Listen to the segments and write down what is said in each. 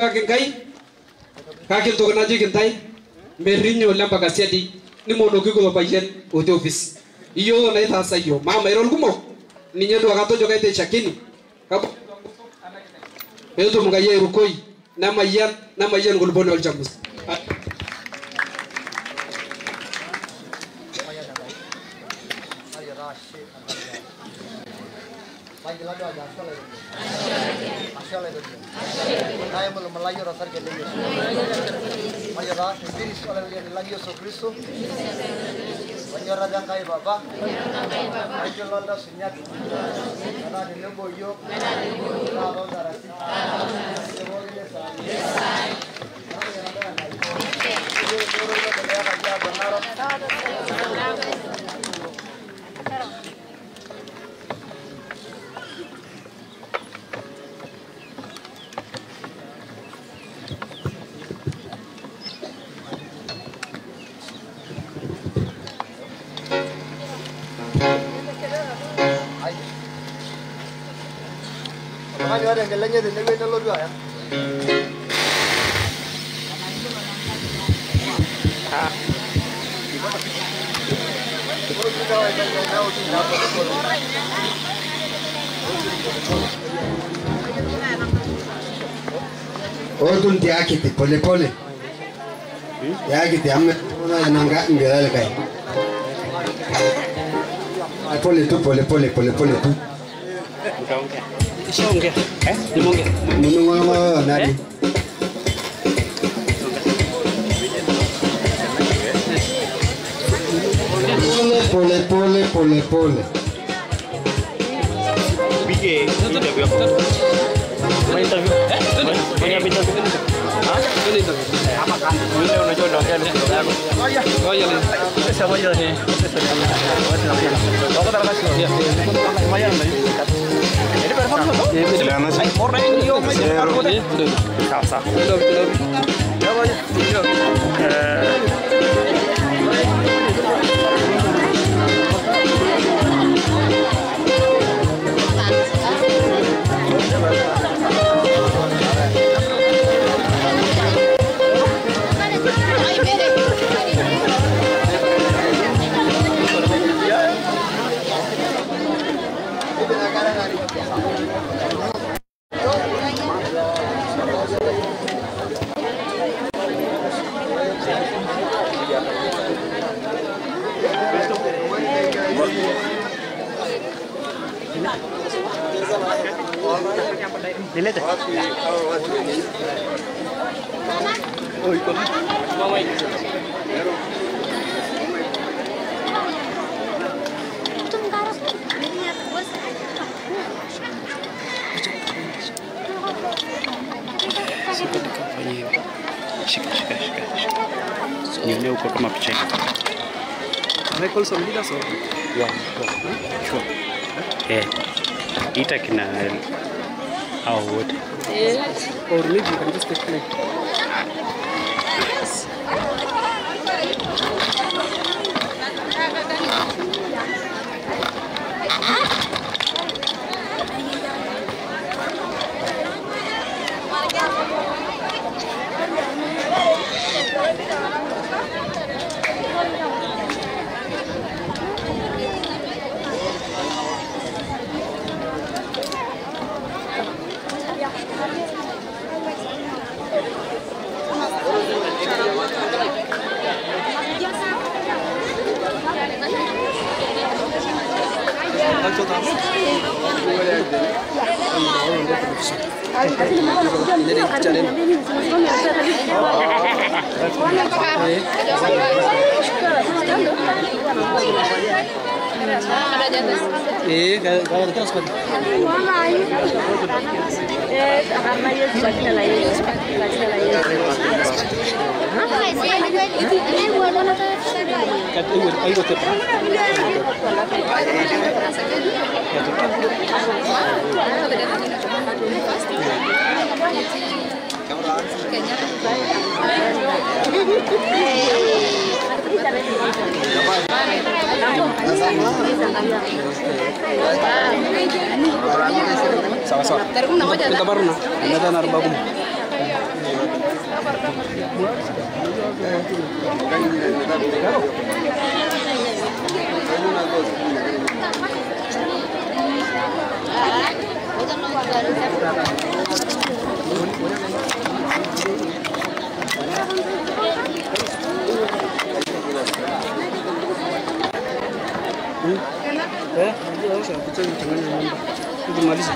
kake nkai kake entoki najoki ntae merrinye oleng mpaka siadi nimonoki kulo payian otii ofisi iyiolo naitaasa iyiok maa mairo irkumok ninye duo katojo kaiteshakini peetum nkai airukoi nemayian nemayian nkuluponi olchamus Manyorrata Enkai Papa, mayiololta sunyat, metaa tenebo iyiok, naa toontarasi, tepooki esaa. Oltung'ani oota enkila enye tenewueji nelotu aya. Otun tiakiti pole pole. Tiakiti ame nanga ngelale kai. Pole tu pole pole pole pole tu. Nishaongea. Eh? Nimeongea. Munungo nani? Pole pole pole pole. Pige interview hapo. Fanya interview. Fanya interview. Ah? Fanya interview. Hapa kando. Wewe unajua unaongea na ndugu yako. Ngoja. Ngoja leo. Sasa ngoja leo. Sasa leo. Wacha na pia. Wako tara kasi. Ya. Maya na hiyo. Ini berapa tuh? Ya, mas. Orang ini yo mas. Sawa sawa. Ndio ndio. Ya ngoja. Ndio. Eh Dilihat ya? Oh, ikut. Mama ikut. Shika, shika, shika, shika. Nione huko kama picha hii. Michael Somlida so Ya, sure. Eh, ita kina hao wote. or maybe you can just take play. Eh, kalau kita harus kat ibu ibu tu. Sawa sawa. Kita baru na. Ada narbakum. Eh, unajua sasa kucheza kuchanganya mambo. Ukimaliza.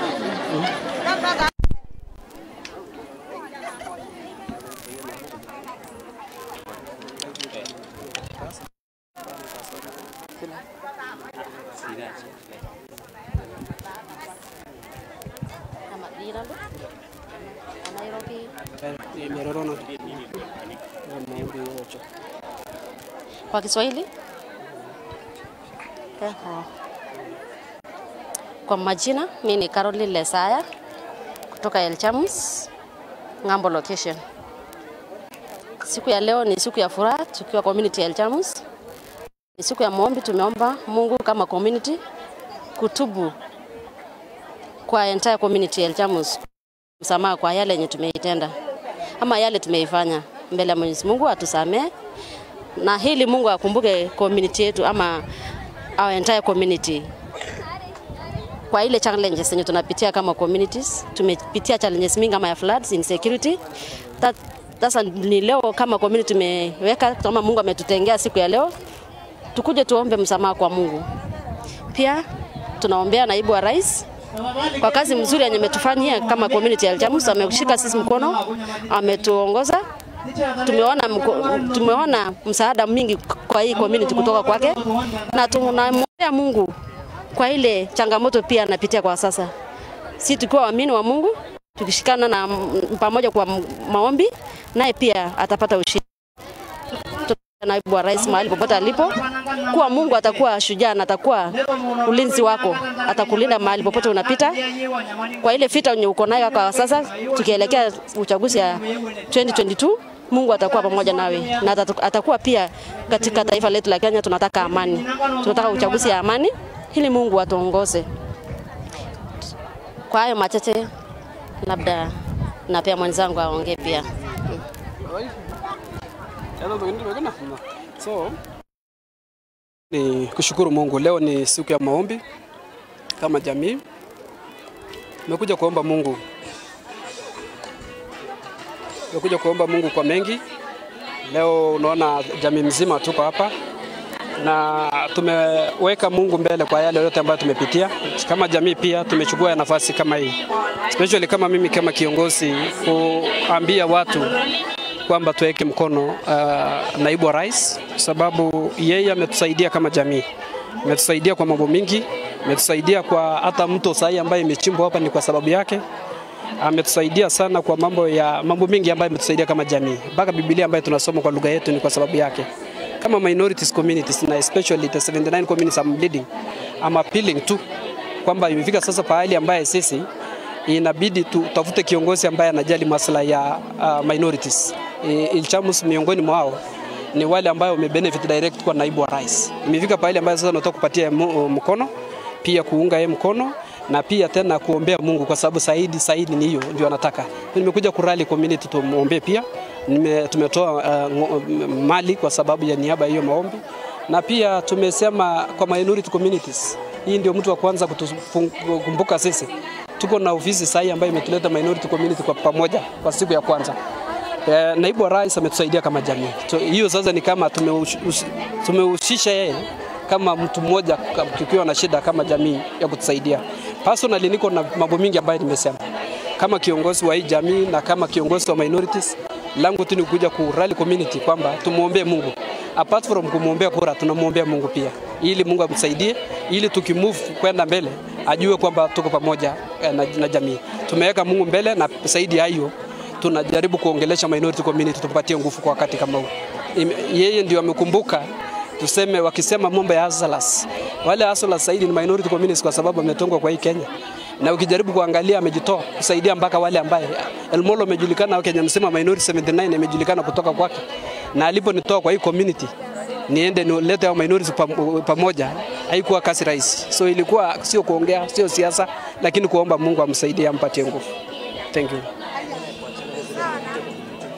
Sama dira lu. Nairobi. Eh, Merorona. Maombi yote. Kwa Kiswahili? Eho. Kwa majina, mi ni Caroline Lesaya kutoka El Chamus, Ng'ambo location. Siku ya leo ni siku ya furaha tukiwa community ya El Chamus. Ni siku ya maombi, tumeomba Mungu kama community kutubu kwa entire community ya El Chamus, msamaha kwa yale yenye tumeitenda ama yale tumeifanya mbele ya Mwenyezi Mungu atusamee na hili Mungu akumbuke community yetu ama our entire community kwa ile challenges zenye tunapitia kama communities. Tumepitia challenges mingi kama ya floods, insecurity. That, sasa ni leo kama community tumeweka kama Mungu ametutengea siku ya leo, tukuje tuombe msamaha kwa Mungu. Pia tunaombea naibu wa rais kwa kazi mzuri yenye ametufanyia kama community ya Aljamus. Ameshika sisi mkono, ametuongoza tumeona mko- tumeona msaada mingi kwa hii community kutoka kwake, na tunamwombea Mungu kwa ile changamoto pia anapitia kwa sasa. Si tukiwa waamini wa Mungu, tukishikana na m- pamoja kwa m- maombi, naye pia atapata ushindi. Naibu wa rais mahali popote alipo, kuwa Mungu atakuwa shujaa na atakuwa ulinzi wako, atakulinda mahali popote unapita kwa ile vita yenye uko nayo kwa sasa, tukielekea uchaguzi ya 2022 Mungu atakuwa pamoja nawe na atatu- atakuwa pia katika taifa letu la Kenya. Tunataka amani, tunataka uchaguzi ya amani ili Mungu atuongoze. Kwa hayo machache, labda na pia mwenzangu aongee pia. So ni kushukuru Mungu. Leo ni siku ya maombi kama jamii. Tumekuja kuomba Mungu, tumekuja kuomba Mungu kwa mengi. Leo unaona jamii mzima tuko hapa na tumeweka Mungu mbele kwa yale yote ambayo tumepitia. Kama jamii pia tumechukua nafasi kama hii, especially kama mimi kama kiongozi, kuambia watu kwamba tuweke mkono uh, naibu wa rais, kwa sababu yeye ametusaidia kama jamii, ametusaidia kwa mambo mingi, ametusaidia kwa hata mto sahi ambaye imechimbwa hapa ni kwa sababu yake ametusaidia sana kwa mambo ya mambo mengi ambayo ametusaidia kama jamii, mpaka Biblia ambayo tunasoma kwa lugha yetu ni kwa sababu yake. Kama minorities communities na especially the 79 communities I'm leading, I'm appealing tu kwamba imefika sasa pahali ambaye sisi inabidi tutafute kiongozi ambaye anajali maslahi ya uh, minorities. E, Ilchamus miongoni mwao ni wale ambao wamebenefit direct kwa naibu wa rais. Imefika pahali ambayo sasa nataka kupatia mu- mkono pia kuunga yeye mkono na pia tena kuombea Mungu kwa sababu Saidi Saidi ni hiyo ndio anataka. Nimekuja kurali community tumuombee pia. Nime, tumetoa uh, ngo- mali kwa sababu ya niaba ya hiyo maombi na pia tumesema kwa minority communities, hii ndio mtu wa kwanza kutukumbuka sisi. Tuko na ofisi sahi ambayo imetuleta minority community kwa pamoja kwa siku ya kwanza. Eh, naibu wa rais ametusaidia kama jamii. Tu- Hiyo sasa ni kama tumeush- ush- tumehusisha yeye kama mtu mmoja ka- tukiwa na shida kama jamii ya kutusaidia. Personally niko na mambo mingi ambayo nimesema kama kiongozi wa hii jamii na kama kiongozi wa minorities, langu tu ni kuja ku rally community kwamba tumuombee Mungu. Apart from kumwombea kura, tunamwombea Mungu pia, ili Mungu amsaidie, ili tukimove kwenda mbele ajue kwamba tuko pamoja eh, na, na jamii. Tumeweka Mungu mbele na zaidi ya hiyo tunajaribu kuongelesha minority community tupatie nguvu kwa wakati kama huu. Ime- Yeye ndio amekumbuka tuseme, wakisema mambo ya hustlers, wale hustlers zaidi ni minority communities kwa sababu ametongwa kwa hii Kenya, na ukijaribu kuangalia amejitoa kusaidia mpaka wale ambaye Elmolo amejulikana Kenya msema minority 79 imejulikana kutoka kwake, na aliponitoa kwa hii community niende nilete hao minorities pam- pamoja, haikuwa kazi rahisi. So ilikuwa sio kuongea, sio siasa, lakini kuomba Mungu amsaidie, ampatie nguvu. Thank you.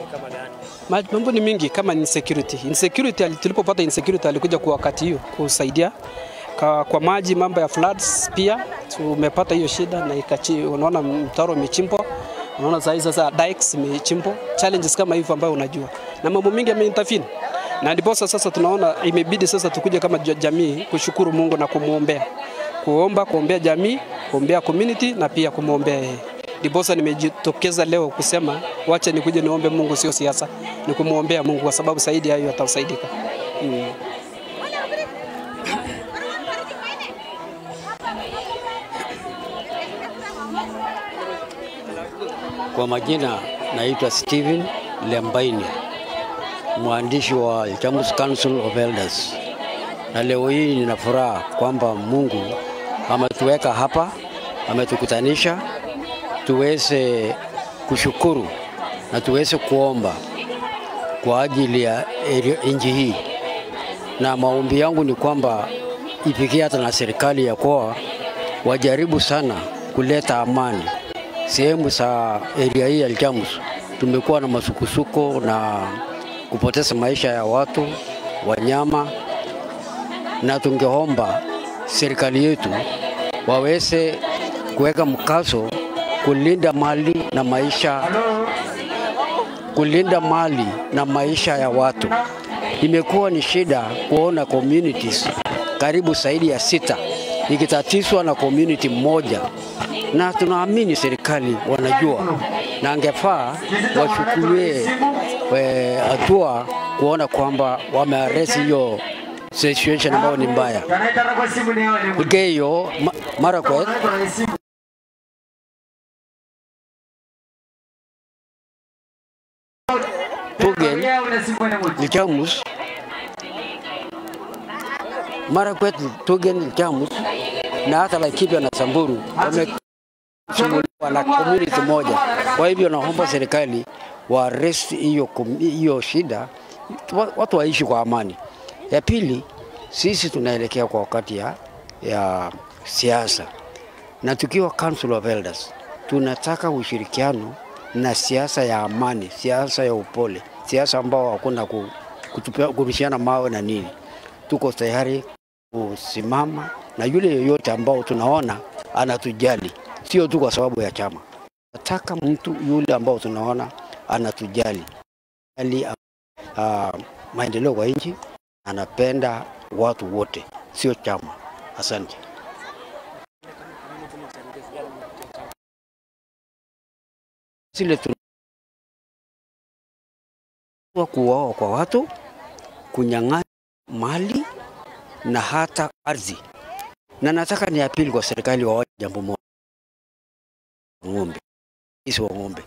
Ma- Mambo ni mingi kama insecurity. Insecurity ali- tulipopata insecurity alikuja kwa wakati hiyo kusaidia kwa, kwa maji, mambo ya floods pia tumepata hiyo shida na ikachi, unaona mtaro umechimbwa, unaona saa hii sasa dikes imechimbwa, challenges kama hivyo ambayo unajua, na mambo mingi yameintervene na ndiposa sasa tunaona imebidi sasa tukuje kama ja- jamii kushukuru Mungu na kumwombea, kuomba, kuombea jamii, kuombea community na pia kumwombea yeye. Ndiposa nimejitokeza leo kusema wacha nikuje niombe Mungu, sio siasa, ni kumwombea Mungu kwa sababu zaidi ya hiyo atasaidika. Mm. Kwa majina naitwa Steven Lembaini, mwandishi wa Chamus Council of Elders, na leo hii nina furaha kwamba Mungu ametuweka hapa, ametukutanisha tuweze kushukuru na tuweze kuomba kwa ajili ya area- nchi hii, na maombi yangu ni kwamba ifikie hata na serikali ya kwa wajaribu sana kuleta amani sehemu za area hii ya Elchamus tumekuwa na masukusuko na kupoteza maisha ya watu, wanyama, na tungeomba serikali yetu waweze kuweka mkazo kulinda mali na maisha kulinda mali na maisha ya watu. Imekuwa ni shida kuona communities karibu zaidi ya sita ikitatizwa na community moja, na tunaamini serikali wanajua, na angefaa wachukulie eh, hatua kuona kwamba wamearrest hiyo situation ambayo ni mbaya. Geyo ma, Marakwet Tugen Ilchamus Marakwet Tugen Ilchamus na hata Laikipia na Samburu wamesumbuliwa na community moja. Kwa hivyo naomba serikali wa arrest hiyo com- hiyo shida, wa- watu waishi kwa amani. Ya pili, sisi tunaelekea kwa wakati ya, ya siasa na tukiwa Council of Elders tunataka ushirikiano na siasa ya amani, siasa ya upole, siasa ambao hakuna ku- kutupia- kurushiana mawe na nini. Tuko tayari kusimama na yule yoyote ambao tunaona anatujali, sio tu kwa sababu ya chama. Nataka mtu yule ambao tunaona anatujali ali uh, maendeleo kwa nchi, anapenda watu wote, sio chama. Asante. zile tu kuuawa kwa watu, kunyang'anya mali na hata ardhi. Na nataka ni apili kwa serikali wa jambo moja, ng'ombe, isi wa ng'ombe,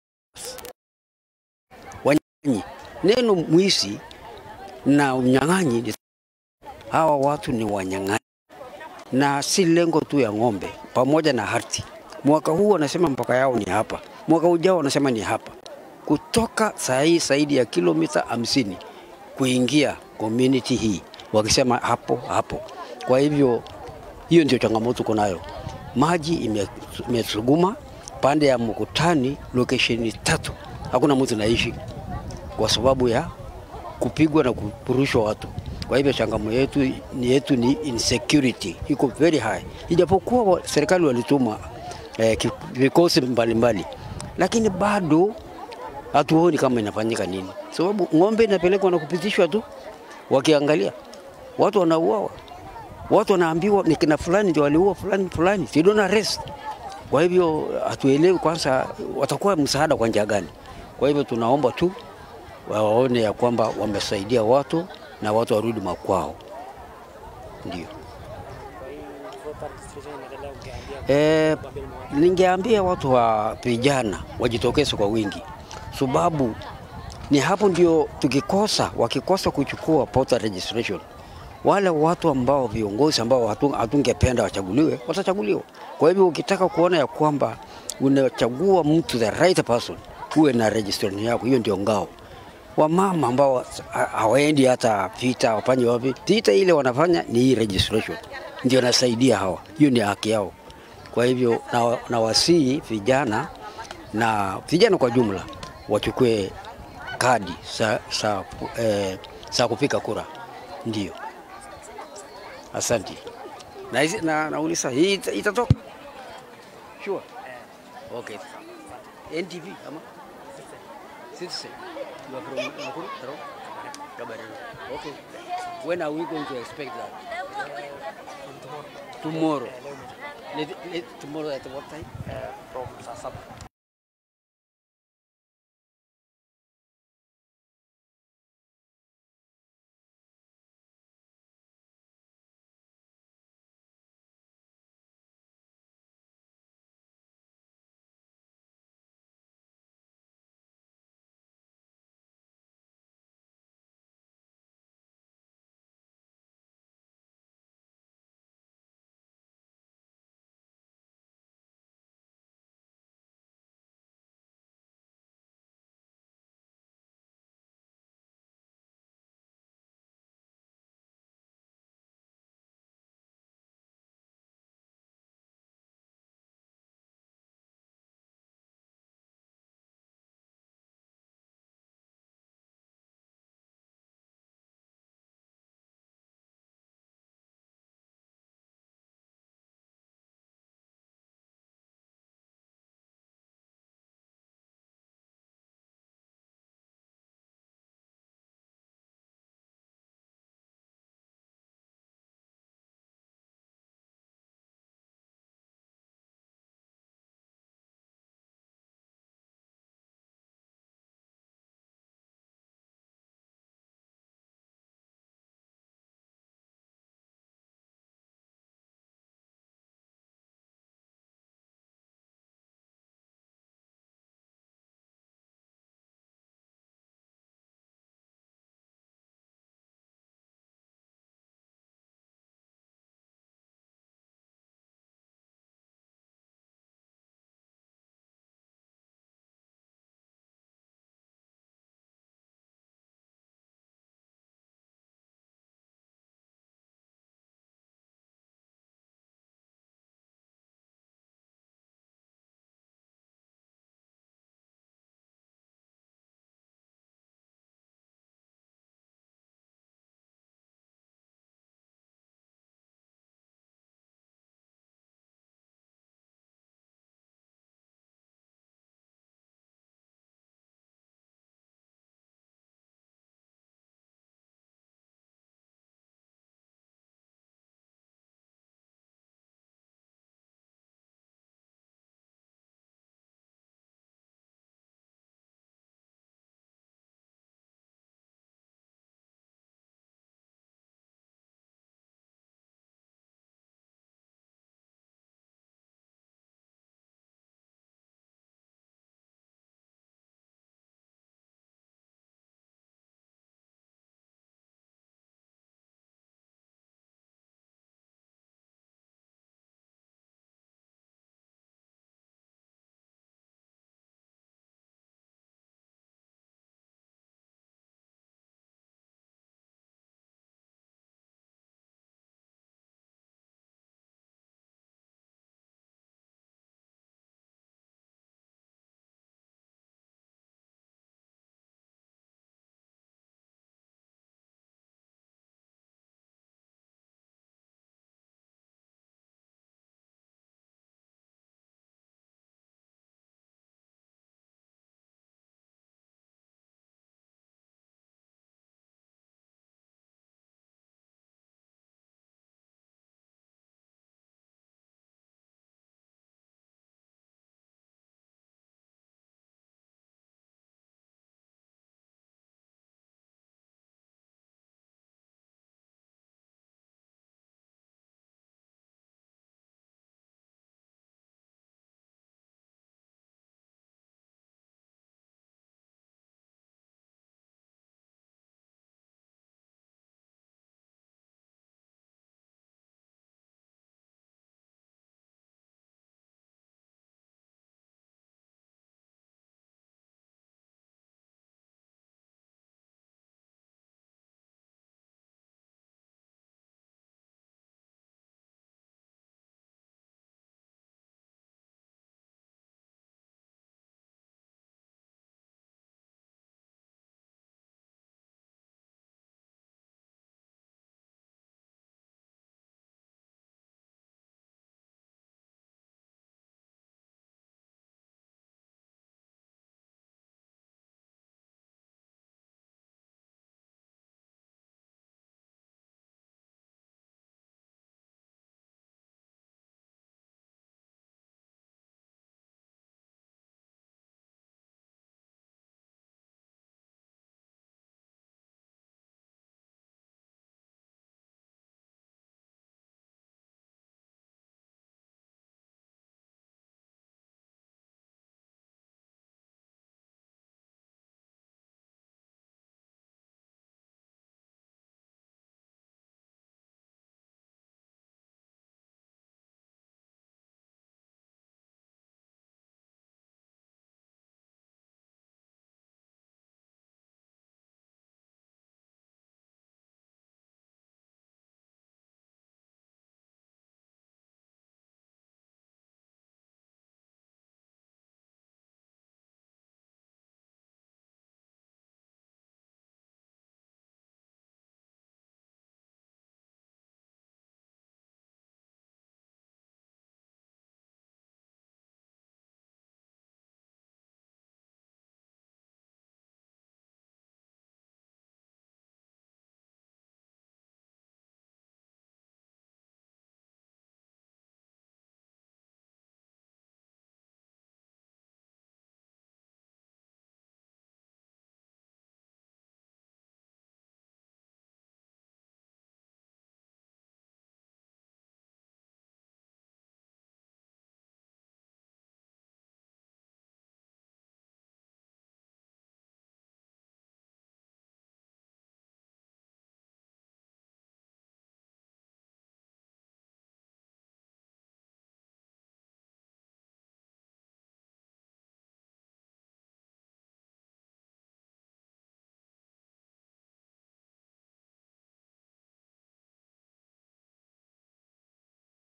wanyang'anyi. Neno mwizi na unyang'anyi, ni- hawa watu ni wanyang'anyi, na si lengo tu ya ng'ombe, pamoja na ardhi. Mwaka huu wanasema mpaka yao ni hapa, mwaka ujao wanasema ni hapa, kutoka saa hii zaidi ya kilomita hamsini kuingia community hii, wakisema hapo hapo. Kwa hivyo hiyo ndio changamoto tuko nayo. Maji ime- imesuguma pande ya Mkutani, location tatu, hakuna mtu naishi kwa sababu ya kupigwa na kupurushwa watu. Kwa hivyo changamoto yetu ni yetu ni insecurity iko very high, ijapokuwa wa- serikali walituma eh, ki- vikosi mbalimbali, lakini bado hatuoni kama inafanyika nini, sababu ng'ombe inapelekwa na kupitishwa tu, wakiangalia watu wanauawa, watu wanaambiwa ni kina fulani ndio waliua fulani fulani, they don't arrest. Kwa hivyo hatuelewi kwanza watakuwa msaada kwa njia gani. Kwa hivyo tunaomba tu waone ya kwamba wamesaidia watu na watu warudi makwao, ndio. E, ningeambia watu wa vijana wajitokeze kwa wingi, sababu ni hapo ndio tukikosa, wakikosa kuchukua voter registration, wale watu ambao viongozi ambao hatu- hatungependa wachaguliwe watachaguliwa. Kwa hivyo ukitaka kuona ya kwamba unachagua mtu the right person, uwe na registration yako, hiyo ndio ngao. Wamama ambao ha- hawaendi hata vita wafanye wapi, vita ile wanafanya ni hii registration, ndio nasaidia hawa, hiyo ni haki yao. Kwa hivyo na, na wasii vijana na vijana kwa jumla wachukue kadi za, za, eh, za kupiga kura. Ndio, asante. Na, hizi- na nauliza hii ita- itatoka sure? Okay. NTV ama Citizen? You are from Nakuru? Hello? Kabarelo. Okay. When are we going to expect that? Tomorrow. Let, let, tomorrow at what time? from saa saba